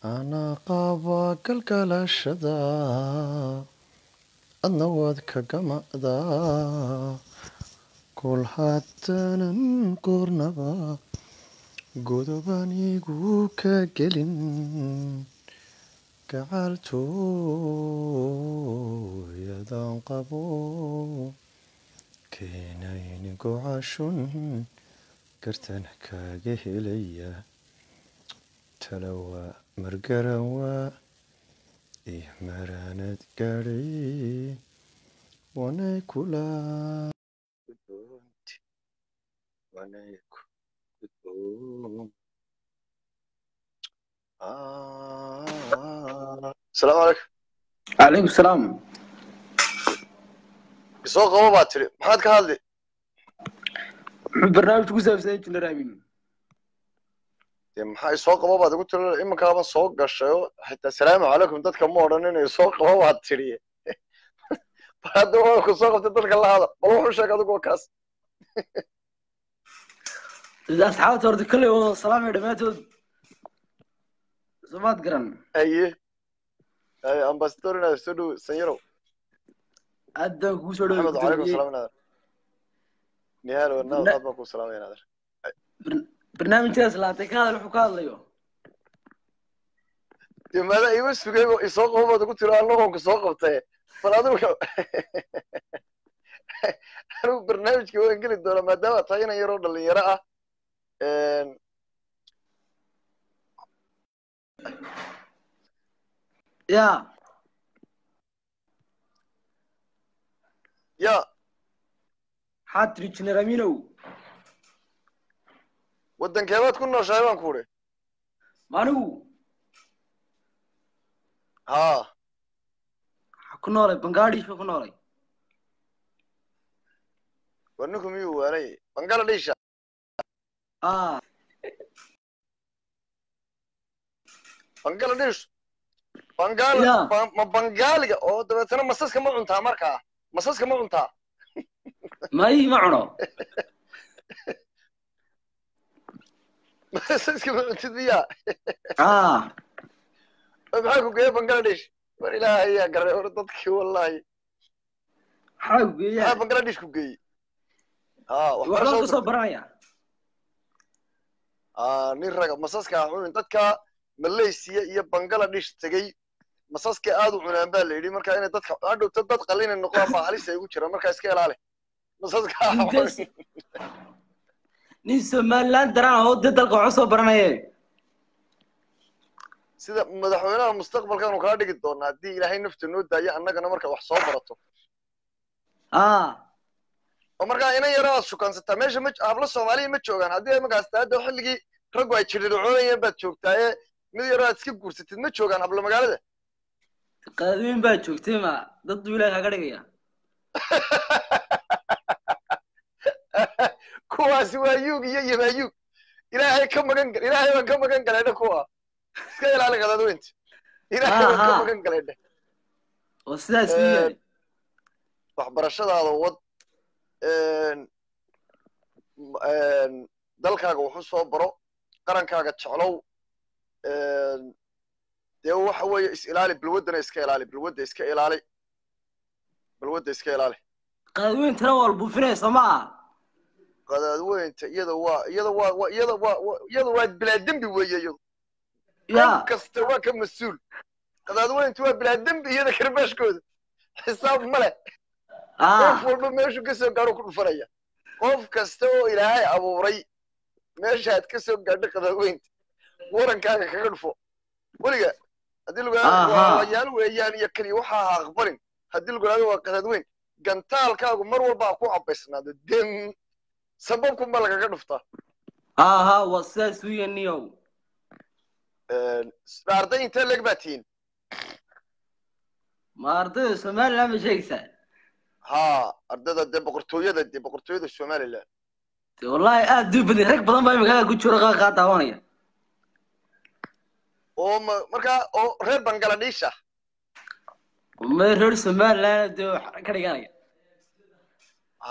anaa qaba galgalashada adna waad ka gamacdaa kol haddaanan qornaba godobanigu ka gelin gacaaltooyadan qabo keenayn gocashun gartan kaaga helaya talawa margarawa iyo maraanad gaadhay wanay kula gudboonti wanay ku gudboon asalaamu calaykum calaykum salaam isoo qabo baa tiri maxaad ka hadli muxuu barnaamijku ku saabsan injineer aamin dee maxaa isoo qabo baad igu tiri iminkaaba soo gashayo xitaa salaamu calaykum dadka ma odhan inay soo qabo baad tiri bal hadda waa ku soo qabtay dadka la hada bal wuxuu sheeg adigu waa kaas asxaabta horta kolley wada salaamaya dhammaantood somaad garan haye haye ambasador inaad soo dhow sanyarow aad baan kugu soo maxamed wacalaykum dhawey salaam inaadar nihaal wadnaa Barna- aad baan kuu salaamaya inaadar barnaamijkaas laatay ka hadal wuxuu ka hadlayo dee maada iima sugay oo isoo qabo baad igu tiri anagoon ku soo qabtay bal adigu anigu barnaamijka waan geli doonaa maadaama tahay inan yaroo dhalinyaro ah ya ya maxaad tiri injineer aaminow waddankeebaad ku nooshahay baan ku uri maanigu haa waxaa ku noolay bangladesh ba ku noolay war ninku miyuu waanay bangladesha ah bangladesh bangal Ya. ba- ma bangaaliga oo dabeetana masaska ma cuntaa markaa masaska ma cuntaa may ma cuno masaska ma cuntid miyaa ah oo maxaa ku geeya bangladesh war ilaahay ayaa garay hore dadkii wallahi maxaa ku maxaa geeyaa bangladesh ku geeyey haa waxbaan waxbarasho ka soo baranaya aa nin raga masaska ha cunin dadka malaysia iyo bangladesh tegey masaska aad u cunaan baa la yidhi marka inay dadka hadhowta dad qalina noqdaan baa halis ay ugu jiraan marka iska ilaali masaska ha Ninkaas- cunin nin somaliland daraan oo dee dalka waxu soo baranaye sida madaxweynaha mustaqbalkaanu kaa dhigi doonaa haddii ilaahay nafta noo daayo annagana marka wax soo barato ah oo markaa inan yaro aad shukansataa meesha ma hablo soomaaliya ma joogaan haddii markaas taada xilligii raggu ay jirircoonayeen baad joogtaa ee mid yaro aad iska guursatid ma joogaan hablo magaalada qaadweyn baa joogtay ma dad buu ilaah kaga dhigaya kuwaasi waa yuug iyo yamayuug ilaahay ka magan gal ilaahay baan ka magan galaydhe kuwa iska ilaali qadadweynta ilaahay baan ka Aha. magan galaydhe oo sidaas u Eh, yahay waxbarashadaada wad een, een, dalkaaga waxu soo baro qarankaaga jeclow een, dee waxa weeye is ilaali balwaddana iska ilaali balwadda iska ilaali balwadda iska ilaali qaadweyntana waa la buufinaysa ma aha qadaadweynta iyada waa iyada waa waa- iyada waa waa- iyada waa bilaa dembi weeye iyadu ya qof kasta waa ka mas-uul qadaadweyntu waa bilaa dembi iyada karbaashkooda xisaab ma leh qof ah walba meeshuu ka soo gaadho ku dhufanaya qof kasta oo ilaahay abuuray meeshaad ka soo gaadho qadaadweynta warankaaga kaga dhufo weliga haddii lagu Aha. waa wayaal weeyaan iyo keliya waxaa ha aqbalin haddii lagu yidhahdo waa qadaadweyn gantaalkaagu mar walba ha ku cabaysnaado dem sababkunba lagaga dhuftaa aha waa sidaas u yahay niyow arday intee leeg baa tihiin ma ardayda somaliland ma sheegaysaa haa ardayda dee boqortooyada dee boqortooyada somaliland dee wallahi aad u badan rag badan baa imikaga ku jiro qaar kaa daawanaya oo ma- markaa oo reer bangladesh ah ma reer somaliland dee wax ka dhiganaya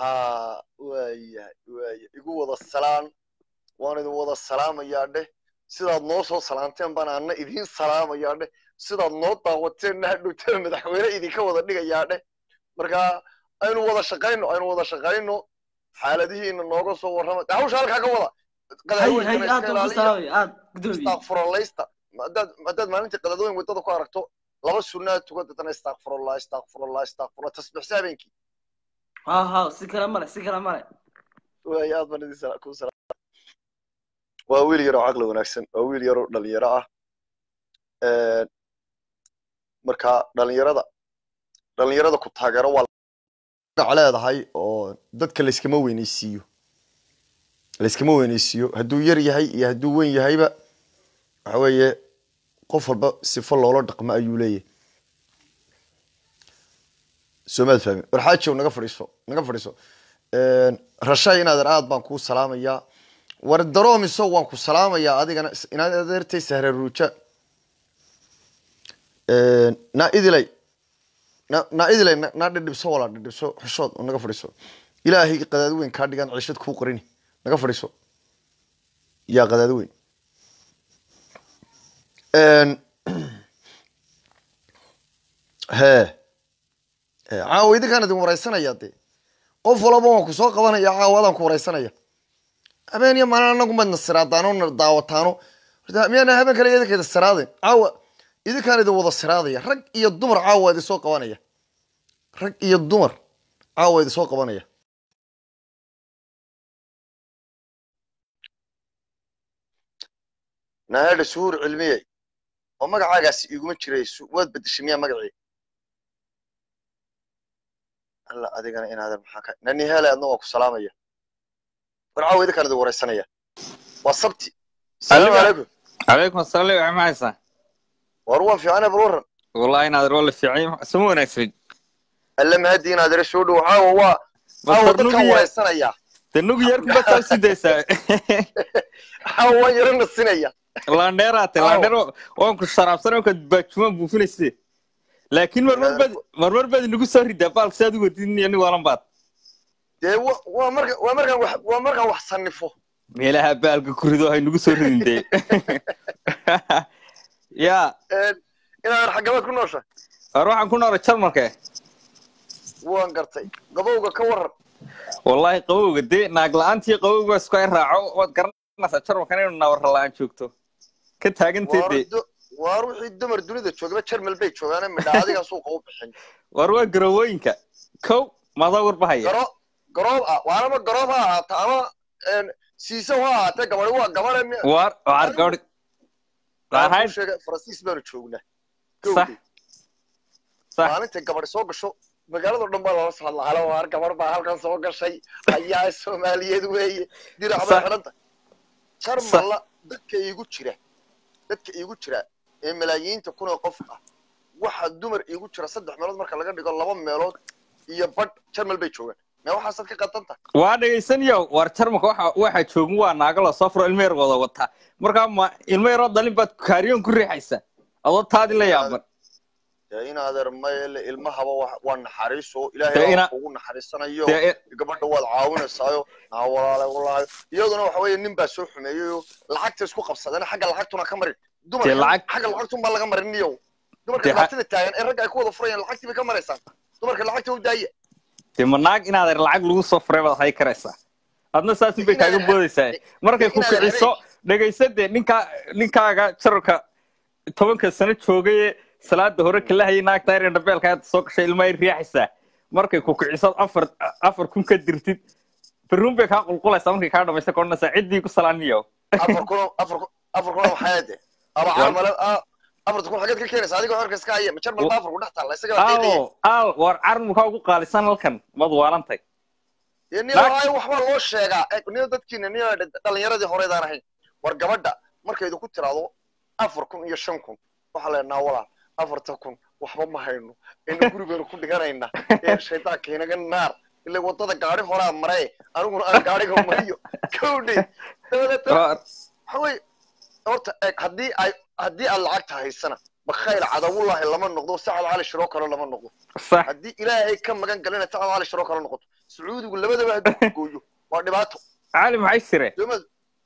haa waayahay waaya igu wada salaan waan idin wada salaamayaa dheh sidaad noo soo salaanteen baan anna idiin salaamayaa dheh sidaad noo daawateenna hadhowtana madaxweyne idinka wada dhigayaa dheh marka aynu wada shaqayno aynu wada shaqayno xaaladihiina nooga soo warrama de hawsha halkaa ka wada hay hay qadaadweynkana aad iska baan ku ilaaliya salaamay aad gudoomiye istakfurallaysta haddaad haddaad maalintii qadaadooyin waddada ku aragto laba sunnaa tukan dadana istakfurallah istakfurallah istakfurallah tasbixsa habeenkii ha ha si kale male si kale male waay aad baan idin sala- ku salaam waa wiil yaroo caqli wanaagsan waa wiil yaroo dhalinyaro ah Een, marka dhalinyarada dhalinyarada ku taageero waa magac leedahay oo dadka layskama weyneysiiyo layskama weyneysiiyo hadduu yar yahay iyo hadduu weyn yahayba waxa weeye qof walba sifo loola dhaqmo ayuu leeyahay soomaad fahmi war xaajow naga fadhiiso naga fadhiiso Een, rashay inaadan aad baan kuu salaamayaa war daroomiso waan ku salaamayaa adigana is- inaad adeertay sahra ruuja Een, naa idilay na- naa idilay na- naa dhidhibso walaa dhidhibso xushood oo naga fadhiiso ilaahay qadaadi weyn kaa dhigan ciishad kuu qarini naga fadhiiso yaa qadaadi weyn Een, hee hee, caawa idinkaan idin wareysanaya dee qof walaba waan ku soo qabanaya caawadaan ku wareysanaya habeen iyo maalin anagu madna siraadaano na daawataano Horta miyaana habeen kale idinkeeda siraadin caawa idinkaan idin wada siraadaya rag iyo dumar caawa idin soo qabanaya rag iyo dumar caawa idin soo qabanaya naadha suhuur cilmiyey oo magacaagaasi iguma jiray su- waad bedeshay miyaa magacii alla adigana inaadan maxaa ka nani hele adna waa ku salaamaya war caawa idinkaan idin wareysanaya waa sabti salaamu Adiga- calaykum calaykum asalaam waxay maxaysaa war waan fiicana bal warran wallahi inaad roole fiicay sama wanaagsan alle mahadi inaad ira soo dhow caawa waa caawa Masar dadkaan nugiya wareysanayaa de nugu yarku basaa sidaysaa caawa waan yaro nasinaya laandheeraate Aw. laandheer waan ku sharaabsan oo baajumaan buufinayse laakiin marmar baad marmar baad inagu soo ridaa baalka saad u wadin iyo nig waalan baad dee wa- waa marka waa markaan wax waa markaan wax sanifo meelaha baalka ku rido hay nagu soo ridin dee ya Een, inaadan xaggabaad ku noosha war waxaan ku noolay jarmalka waan gartay gabowga ka waran wallahi qabowga dee naag la-aantii qabowga isku ay raaco waad garanaysaa jarmalkan inuu naawar la-aan joogto ka taagantay waar dee du- waar wixii dumar dunida joogaba jarmal bay joogaane midha adigaa suuqa u bixin war waa garawooyinka kow madaa warbahaya garo garoob ah waanama garoob ha ahaata ama een, siiso ha ahaatee gabadhi waa gabadhe mi- war war gabadh Waan kuu ahayd sheegay faransiis baanu joognaa sax gowdii sax maalintay gabadhi soo gasho magaalado dhan baa lala socodla halo waar gabadh baa halkan soo gashay ayaa soomaaliyeed weeye dirac bay Sax. xidhanta jarmalla dadka iigu jira dadka iigu jira ee malaayiinta kun oo qof ah waxa dumar iigu jira saddex meelood marka laga dhigo laba meelood iyo badh jarmal bay joogaan mee waxaasaad ka qadanta waa dhegaysanayo war jarmalka waxa waxa joogin waa naago la soo furo ilmo yar wada wataa markaa ma ilmo yaroo dhalin baad kaariyoon ku riixaysaa adoo taadi la yaaban dee in adeer mayele ilmahaba wa- waa naxariiso Dee ilaahay ina- baa kugu naxariisanayo dee gabadha waad caawinaysaayo naa walaale walaayo iyaduna waxa weeye nin baa soo xumeeyeyo lacagta isku qabsadeen xagga lacagtuna ka marin Dee dumarka lacag- xagga lacagtun baa laga marin niyow dumarka Dee ha- dhibaatada taagan ee ragga ay ku wada furayaan lacagtii bay ka maraysaan dumarka lacagta u daaya dee ma naag inaad lacag lagu soo furay baad hay karaysaa adna saasin bay kaaga Inaadan- boodaysaa markay ku inaadan kiciso dhegaysa dee ninkaa ninkaaga jaralka tobanka sano joogaye salaada hore kala hayay naagta yar dhabeelka aad soo gashay ilma ay riixaysaa markay ku kiciso afar afar kun ka dirtid berruun bay kaa qulqulaysaa markay kaa dhamaysa kodhanaysaa ciddii ku salaaniyo afar kun afar kun afar kun maxaa de aba Waa- caamale afarta kun xageed ka keenaysa adigoo xorka iska haya ma jarmal baa afar ku dhex taalla isaga baa qiiqaya aal aal war carmukaa ugu qaalisan halkan mad waalantay iyo niyo Naag- ay waxbaa loo sheegaa Eh, niyo dadkiina niyo dhalinyaradii horeydaan ahayn war gabadha markaydu ku tiraado afar kun iyo shan kun waxaa leenaha walaa afarta kun waxba ma hayno ina gurigeenu ku dhiganayna ee shaydaanka inaga naar ila wadada gaari horaa maree aniguna aan gaariga mariyo kowdhe dabadeetana War- waxa weye horta eeg haddii ay haddii aad lacagta haysana bakhayl cadawullaahi lama noqdo sacad cali shiroo kale lama noqdo sax haddii ilaahay ka magan galina sacad cali shiroo kale noqoto sacuudigu labadaba hadduu gooyo waa dhibaato cali maxay sire sooma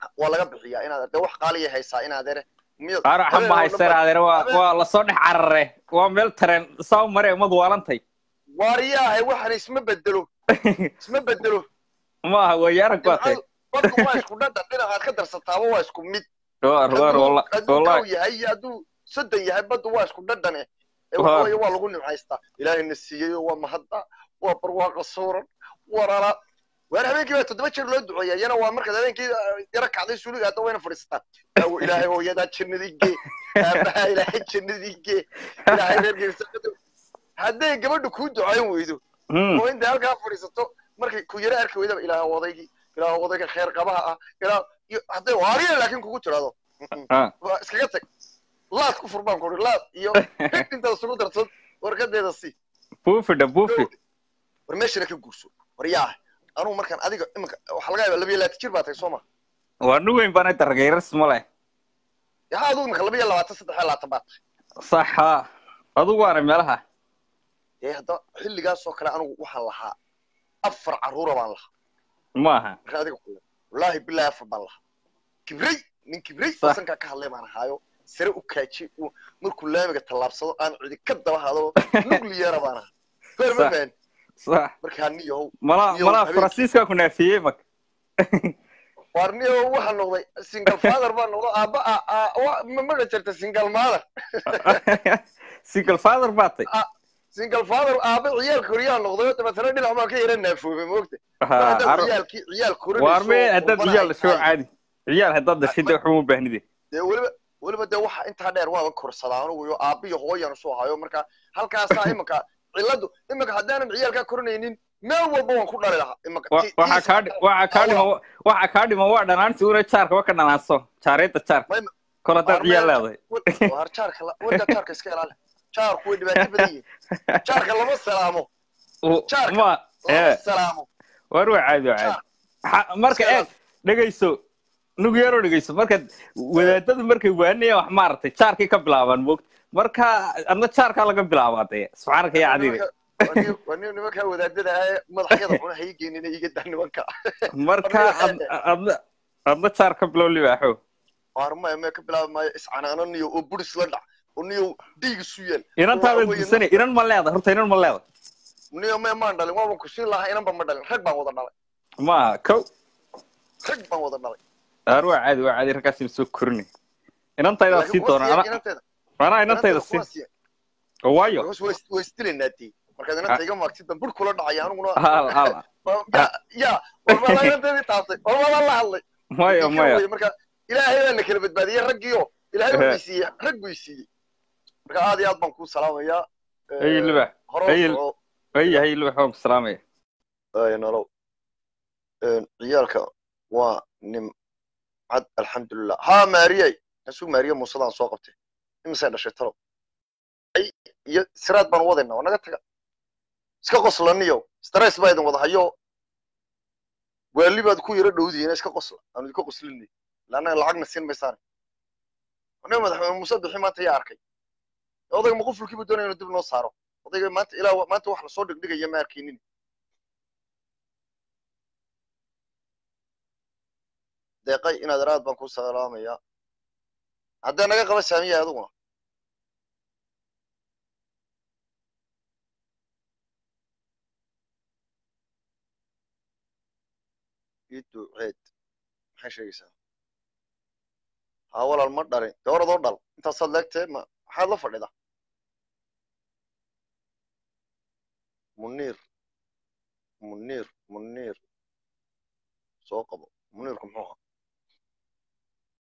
waa laga bixiyaa inaad dee wax qaaliya haysaa inaad ere miyad araxan ma haysteen adeer waa waa lasoo dhex carare waa meel tareen saa mare umad waalantay waariyaahay waxan isma bedelo isma bedelo maaha weeye arag baa tay baddu waa isku dhadhan dhinacaad ka darsataaba waa isku mid waar waar walla- hadduu wallahi kaw yahay iyo hadduu soddon yahay baddu waa isku dhadhane ee Waa. waxa weeye waa lagu nimcaystaa ilaahayna siiyey waa mahadda waa barwaaqa suuran warala waar habeenkii baa toddoba jeer loo duceeya iyana waa markaad habeenkii ah, yara kacday suuliga hadda wayna fadhiisataa Aawo, ilaahay hooyadaa jannadii gee aabaha ilaahay jannadii gee ilaahay reerkiisa hadday gabadhu kuu ducayn weydo Hmm, oo intay halkaa fadhiisato markay ku yara arki weydaba ilaaha odaygii ilaaha odayga kheer qabaha ah ilaa iyo hadday waariya laakiin kugu tiraado ah. waa iskaga tag laad ku furbaan kuri laad iyo hig intaad isugu darsad warkadeeda si buufidha buufi war meeshana ka guurso war yaa anugu markaan adiga iminka waxaa laga yaaba labiyo labaatan jir baa tahay soo ma waa nu weyn baan dargayras ma leh yaa adigu iminka labiyo labaatan saddex iyo labaatan baa tahay saxa adugu waana meelaha dee hadda xilligaas oo kale anigu waxaan lahaa afar carruura baan lahaa maaha markaan adiga kule wallaahi bilaahi afar baan lahaa kibrey nin kibrey Sax. sankaa ka hadlay baan ahaayo sare u kaaji uu markuu laamiga tallaabsado aan cidi ka daba hado nucleara baan ahaa goor ma Sax. fahan sax markaa niyahow malaa Iyo malaa habeenkii. faransiiska ku naafiyey mak waar niyahow waxaa noqday single father baa noqdo aabba a- a- wa- ma maga jirta single mother single father baa tay single father aabba ciyaal koriyaa noqday oo dabeetana dhinac baa ka yara naafoobay moogta mar Ha, haddaad aro- ciyaalkii ciyaal korinayso waar mee haddaad walbana ciyaal ay dhasho tahay. caadi ciyaal haddaad dhashid dee waxuma baahnide dee weliba weliba dee waxa intaa dheer waaba korsadaa anugu iyo aabba iyo hooyan isu hayo marka halkaasaa iminka ciladu iminka haddaanan ciyaalkaa korinaynin meel walba waan ku dhali lahaa iminka Wa- ti- waxaa tiisa kaa dhi- waxaa kaa dhima waxaa kaa dhima waa dhanaanti una jaarka wa ka dhanaanso jaareedda jaarka May- kol haddaad Waar ciyaal meel- leedahay waar jaarka la- warka jaarka iska ilaali jaarku way dhibaato badan yihiin jaarka lama salaamo U- Jaarka. ma lama ee salaamo waar waa caadi waa jaar caadi Ha- marka Iska eeg dhegayso nugu yaroo dhegayso marka wadaadadu markay waanayaan wax maaragtay jaarkay ka bilaabaan moogta marka adna jaarkaa laga bilaabaa dee subxaanaka yaa cadiide waa nin nimankaa wadaadada ah ee madaxyada cuna ha ii geenina iga daa nimanka marka ad- adna adna jaar ka bilow libaaxo waar maya maya ka bilaabi maayo iscanaananiyo oo buris la dhac oo niyo dhiig isu yeel inantaada Waa weeye, gusanay inan ma leeda horta inan ma leeda niyo maya maan dhalin waaban ku siin lahaa inanba ma dhalin rag baan wada dhalay ma kow rag baan wada dhalay aar waa caadi waa caadi raggaasi soo korinay inantaydaa Laakiin sii kuma doona siiyan ana inanteeda anaa inantayda inanteeda kuma siin siiyan oo waayo markaas way way istilaynaa dee markaad inanta iga maagtid bur kula dhacaya aniguna hal hal ya ya warbaada inanteedii taabtay warbaada la hadlay maya Ninkan maya weeye, marka ilaahay baa na kala badbaadiyey raggiyo ilaahay Ehe. buu siiyey rag buu siiyey marka aad iyo aad baan kuu salaamayaa ay libax hore Ay, u soco ay hay libax waan ku salaamaya ay nolow ciyaalka waa nimcad alxamdulilah ha maariyay nasuu maariye muusadaan soo qabtay imisay dhashay talow ay iyo siraad baan wadaynaa waa naga taga iska qoslaniyo stress baa idin wada hayo waali baad ku yaro dhowdihiin iska qosla aanu idinka qoslinay laannaga lacagna siin maysaan aniga madaxweyne muuse bixi maanta yaa arkay odayga maqufulkiibu doonaya inuu dib noo saaro odayga maanta ilaa maanta wax lasoo dhigdhigaya ma arkaynin deeqay inaad araad baan ku salaamayaa haddee naga qaba saamiya adiguna ii duceed maxay sheegaysaa haa walaal ma dhalin dee oradoo dhal intaasaad leegtee ma maxaad la fadhida muniir muniir muniir soo qabo muniirku muxuu ahaa